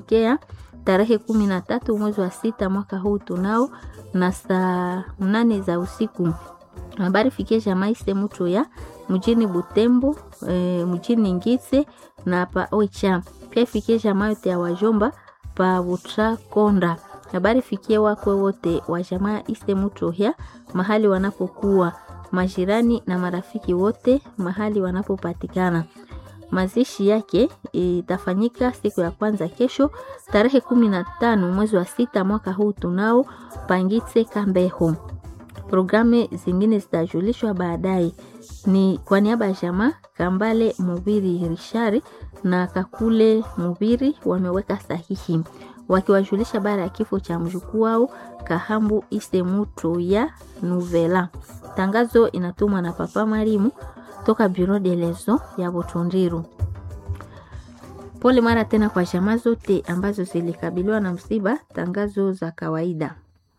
ilitokea tarehe kumi na tatu mwezi wa sita mwaka huu tunao na saa mnane za usiku. Habari fikie jamaa ise mtu ya mjini Butembo e, mjini Ngise na pa Oicha. Pia fikie jamaa yote ya wajomba pa Butra Konda. Habari fikie wakwe wote wa jamaa ise mtu ya mahali wanapokuwa majirani na marafiki wote mahali wanapopatikana. Mazishi yake itafanyika siku ya kwanza kesho tarehe kumi na tano mwezi wa sita mwaka huu tunao Pangitse Kambeho. Programu zingine zitajulishwa baadaye. Ni kwa niaba ya jamaa Kambale Mubiri Rishari na Kakule Mubiri wameweka sahihi wakiwajulisha bara ya kifo cha mjukuu wao Kahambu Isemuto ya Nuvela. Tangazo inatumwa na Papa Marimu toka Bureau de Lezo ya Butundiru. Pole mara tena kwa jamaa zote ambazo zilikabiliwa na msiba. Tangazo za kawaida.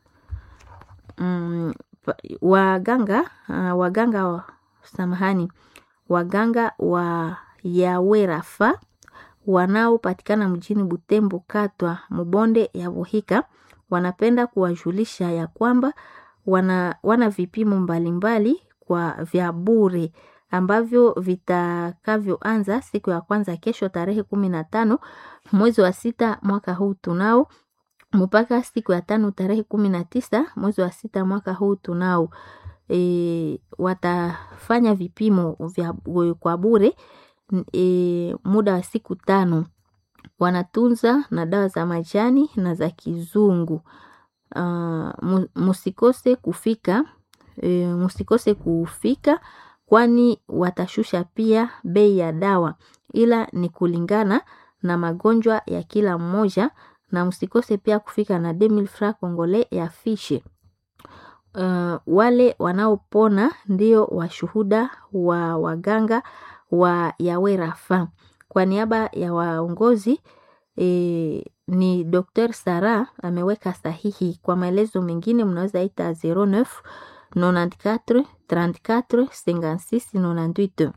Mm, waganga uh, waganga wa, samahani, waganga wa Yawerafa wanaopatikana mjini Butembo katwa Mubonde ya Buhika wanapenda kuwajulisha ya kwamba wana, wana vipimo mbalimbali kwa vya bure ambavyo vitakavyoanza siku ya kwanza kesho tarehe kumi na tano mwezi wa sita mwaka huu tunao mpaka siku ya tano tarehe kumi na tisa mwezi wa sita mwaka huu tunao. E, watafanya vipimo vya kwa bure e, muda wa siku tano. Wanatunza na dawa za majani na za kizungu. Uh, musikose kufika e, musikose kufika kwani watashusha pia bei ya dawa, ila ni kulingana na magonjwa ya kila mmoja na msikose pia kufika na 2000 francs congolais ya fishe. Uh, wale wanaopona ndio washuhuda wa waganga wa Yawerafa. Kwa niaba ya waongozi e, ni Dr. Sara ameweka sahihi. Kwa maelezo mengine mnaweza ita 09 94 34 56 98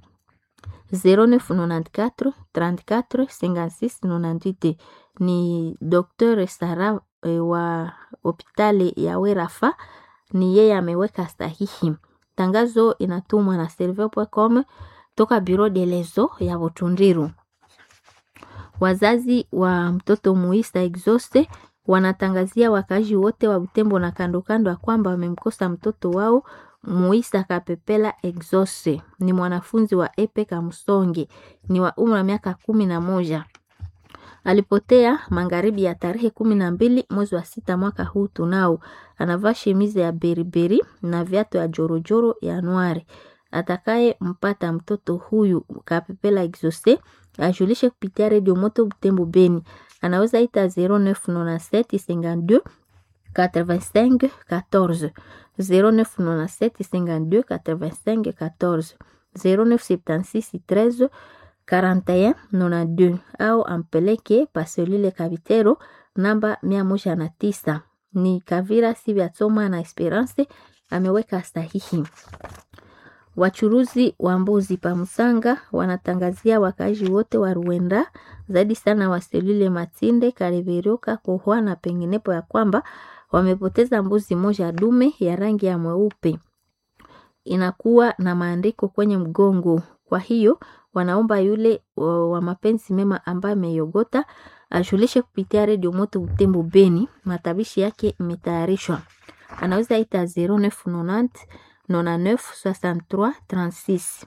0994 34 56 98 ni Dr. Sara e, wa hospitali ya Werafa ni yeye ameweka sahihi. Tangazo inatumwa na serve.com toka Bureau de Lezo ya Butundiru. Wazazi wa mtoto Muisa Exauste wanatangazia wakazi wote wa Butembo na kando kando ya kwamba wamemkosa mtoto wao Muisa Kapepela Exauste. Ni mwanafunzi wa Epe Kamsonge, ni wa umri wa miaka kumi na moja. Alipotea magharibi ya tarehe kumi na mbili mwezi wa sita mwaka huu tunao. Anavaa shemize ya beriberi na viatu ya jorojoro ya nwari. Atakaye mpata mtoto huyu Kapepela Exauste ajulishe kupitia redio Moto Butembo Beni. Anaweza ita 0997 52 85 14 0997 52 85 14 0976 13 41 92 au ampeleke paselile Kabitero namba mia moja na tisa. Ni Kavira Sivyasoma na Esperance ameweka sahihi. Wachuruzi wa mbuzi pa Musanga wanatangazia wakazi wote wa Ruenda zaidi sana wa selule Matinde, Kareveroka, Kohwa na penginepo ya kwamba wamepoteza mbuzi moja dume ya rangi ya mweupe, inakuwa na maandiko kwenye mgongo. Kwa hiyo wanaomba yule wa mapenzi mema ambaye ameiogota ajulishe kupitia redio Moto Butembo Beni. Matabishi yake imetayarishwa, anaweza ita 0990 99 63 36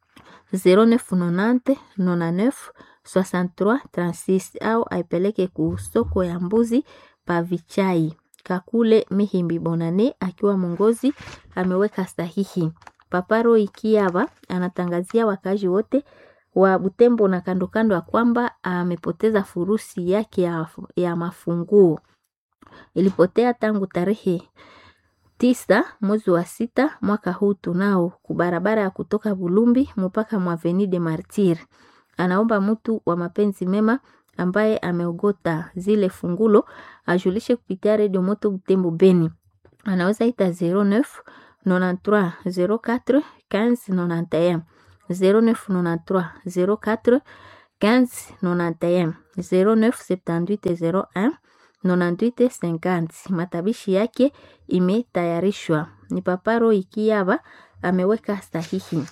0990 99 63 36 au aipeleke ku soko ya mbuzi pa Vichai. Kakule Mihimbi Bonane akiwa mwongozi ameweka sahihi. Paparo Ikiaba anatangazia wakazi wote wa Butembo na kando kando ya kwamba amepoteza furusi yake ya, ya mafunguo. Ilipotea tangu tarehe tisa mwezi wa sita mwaka huu tunao kubarabara ya kutoka Bulumbi mpaka Mwaveni de Martir. Anaomba mtu wa mapenzi mema ambaye ameogota zile fungulo ajulishe kupitia redio Moto Butembo Beni. Anaweza ita 09 93 04 15 91 0993 04 1591 097801 9850. Matabishi yake imetayarishwa. Ni Paparo Ikiaba ameweka sahihi.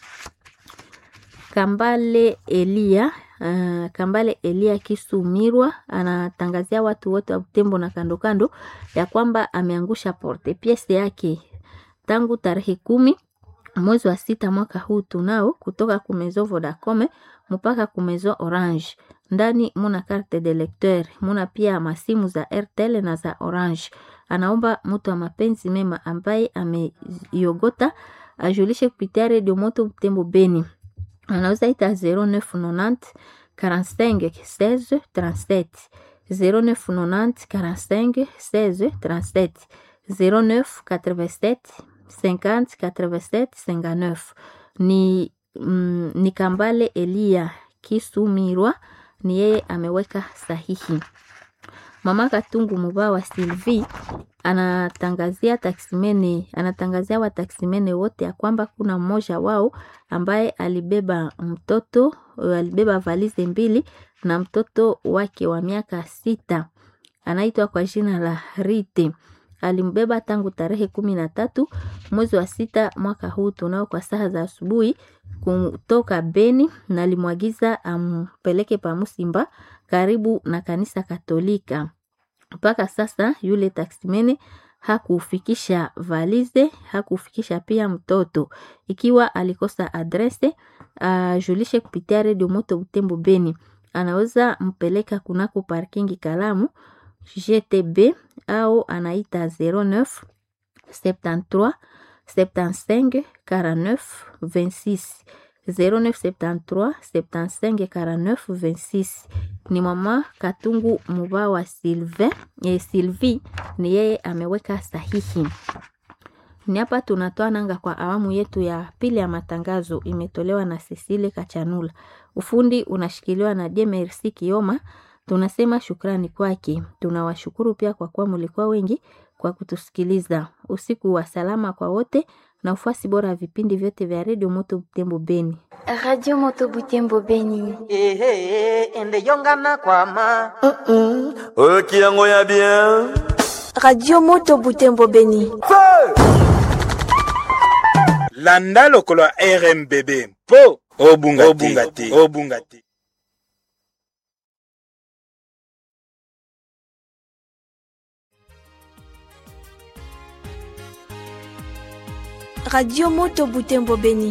Kambale Elia uh, Kambale Elia Kisumirwa anatangazia watu wote wa Butembo na kando kando ya kwamba ameangusha porte piese yake tangu tarehe kumi mwezi wa sita mwaka huu tunao kutoka kumezo Vodacom mpaka kumezo Orange. Ndani muna carte de lecteur, muna pia masimu za Airtel na za Orange. Anaomba mtu wa mapenzi mema ambaye ameiogota ajulishe kupitia redio Moto Butembo Beni. Anaweza ita 0990 45 16 37 0990 45 16 37 09 87 50 87 59 ni, mm, ni Kambale Elia Kisumirwa ni yeye ameweka sahihi. Mama Katungu Muba wa Sylvie anatangazia taksimene, anatangazia wataksimene wote ya kwamba kuna mmoja wao ambaye alibeba mtoto, alibeba valize mbili na mtoto wake wa miaka sita anaitwa kwa jina la Rite alimbeba tangu tarehe kumi na tatu mwezi wa sita mwaka huu tunao kwa saa za asubuhi kutoka Beni na alimwagiza ampeleke pa Musimba karibu na kanisa Katolika. Mpaka sasa yule taksimene hakufikisha valize, hakufikisha pia mtoto. Ikiwa alikosa adrese, ajulishe kupitia redio Moto Butembo Beni, anaweza mpeleka kunako parkingi Kalamu GTB au anaita 09 73 75 49 26 0973 75 49 26. Ni mama Katungu Muba wa Sylvain, eh, Sylvie ni yeye ameweka sahihi. Ni hapa tunatoa nanga kwa awamu yetu ya pili ya matangazo, imetolewa na Cecile Kachanula. Ufundi unashikiliwa na Demersi Kioma. Tunasema shukrani kwake. Tunawashukuru pia kwa kuwa mlikuwa wengi kwa kutusikiliza. Usiku wa salama kwa wote na ufuasi bora wa vipindi vyote vya redio Moto Butembo Beni. Radio Moto Butembo Beni. ehe ende yongana kwama oyo kiyango ya bien Radio Moto Butembo Beni. landa lokolo ya rmbb mpo obunga te obunga te Radio Moto Butembo Beni.